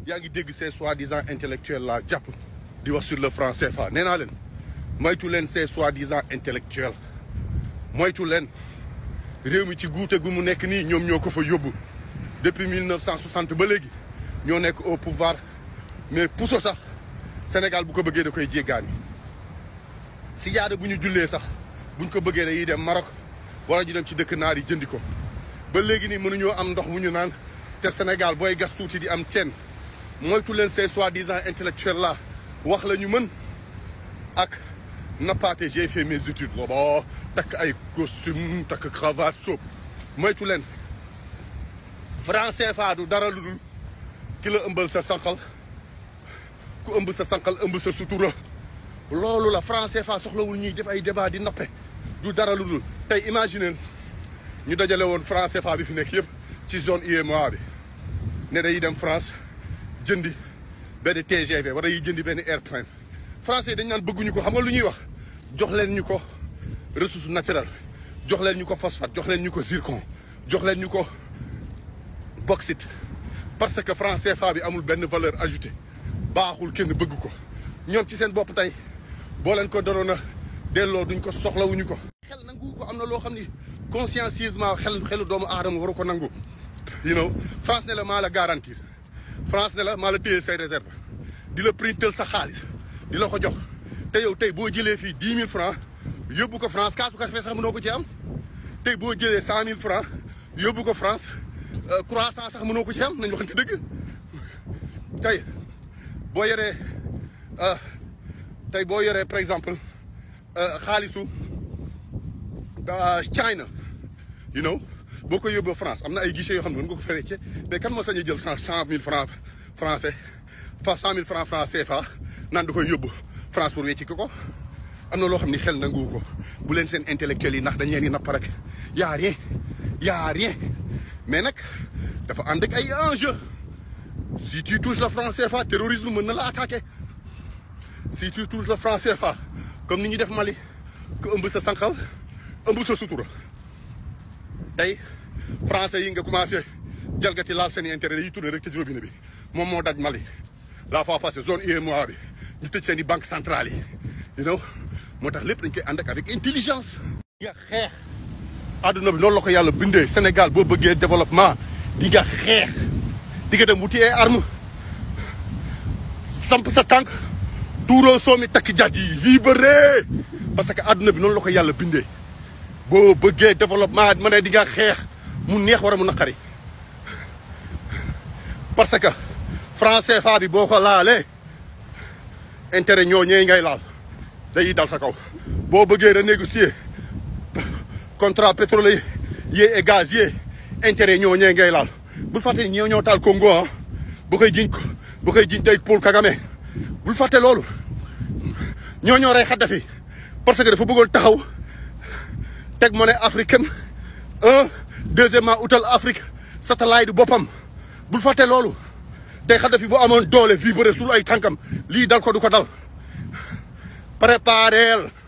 yaa ngi dégg ces soi-disant intellectuels là jàpp di wax sur le franc CFA nee naa leen moytu leen ces soi-disant intellectuels moytu leen réew mi ci guute gu mu nekk nii ñoom ñoo ko fa yóbbu depuis 1960 ba léegi ñoo nekk au pouvoir mais puso sax Sénégal bu ko bëggee da koy jéggaani si jaada bu ñu jullee sax buñ ko bëggee dañuy dem Maroc wala ñu dem ci dëkk naar yi jëndi ko ba léegi nii mënuñoo am ndox mu ñu naan te Sénégal booy gas suuti di am teen moytu leen ces soi-disant intellectuels là wax la ñu mën ak nappaate j'ai fait mes études booba takk ay costume takk cravate soob moytu leen franc CFA du dara lu dul ki la ëmbal sa sànqal ku ëmb sa sànqal ëmb sa sutura loolu la franc CFA soxlawul ñuy def ay débat di nappe du dara lu dul tey imaginer ñu dajale woon franc CFA bi fi nekk yëpp ci zone UEMOA bi ne dañuy dem France jëndi benn TGV wala yi jëndi benn airplane français dañ naan bëgguñu ko xam nga lu ñuy wax jox leen ñu ko ressource naturelle jox leen ñu ko phosphate jox leen ñu ko zircon jox leen ñu ko bauxite parce que franc CFA bi amul benn valeur ajoutée baaxul kenn bëgg ko ñoom ci seen bopp tey boo leen ko daroon a delloo duñ ko soxlawuñu ko. xel nangu ko am na loo xam ni consciencieusement xel xelu doomu aadama waru ko nangu. you know France ne la maa la garantir France ne la maa la téye say réserve di la printel sa xaalis di la ko jox te yow tey boo jëlee fii dix mille francs yóbbu ko France kaasu café sax mënoo ko ci am tey boo jëlee cent mille francs yóbbu ko France croissant sax mënoo ko ci am nañ waxante dëgg tey boo yoree tey boo yoree par exemple xaalisu China you know boo ko yóbboo France am na ay guichet yoo xam ne mën nga ko fa wecce mais kan moo sañ a jël cent cent mille francs français fa cent mille francs francs CFA naan da koy yóbbu France pour wecci ko ko am na loo xam ni xel nangu ko bu leen seen intellectuels yi ndax dañ leen di napp rek y a rien y a rien mais nag dafa ànd ak ay enjeu si tu touches le franc CFA terrorisme mën na la attaquer si tu touches le franc CFA comme ni ñu def Mali ko ëmb sa sànqal ëmb sa sutura tey français yi nga commencé jalgati laal seen intérêt yi tourné rek ci robinet bi moom moo daj Mali la fois passée zone UEMOA bi ñu tëj seen i banque centrale yi you know moo tax lépp dañ koy ànd ak avec intelligence di nga xeex àdduna bi noonu la ko yàlla bindee Sénégal boo bëggee développement di nga xeex di nga dem wuti ay arme samp sa tànk tuuroo soomi takk jaaj yi vibré parce que àdduna bi noonu la ko yàlla bindee boo bëggee développement ma ne di nga xeex mu neex war a mu naqari parce que franc CFA bi boo ko laalee intérêt ñoo ñee ngay laal day dal sa kaw boo bëggee renégocier contrat pétrolier et gazier intérêt ñoo ñee ngay laal bul fàtte ni ñoo ñoo taal Congo ah bu koy jiñ ko bu koy jiñ tey Paul Kagame bul fàtte loolu ñoo ñoo rey Kadhafi parce que dafa bëggoon taxaw teg monnaie africaine un deuxièmement utal Afrique satellite du boppam bul fàtte loolu tey Kadhafi bu amoon doole vibré sul ay tànkam lii dal ko du ko dal prépareel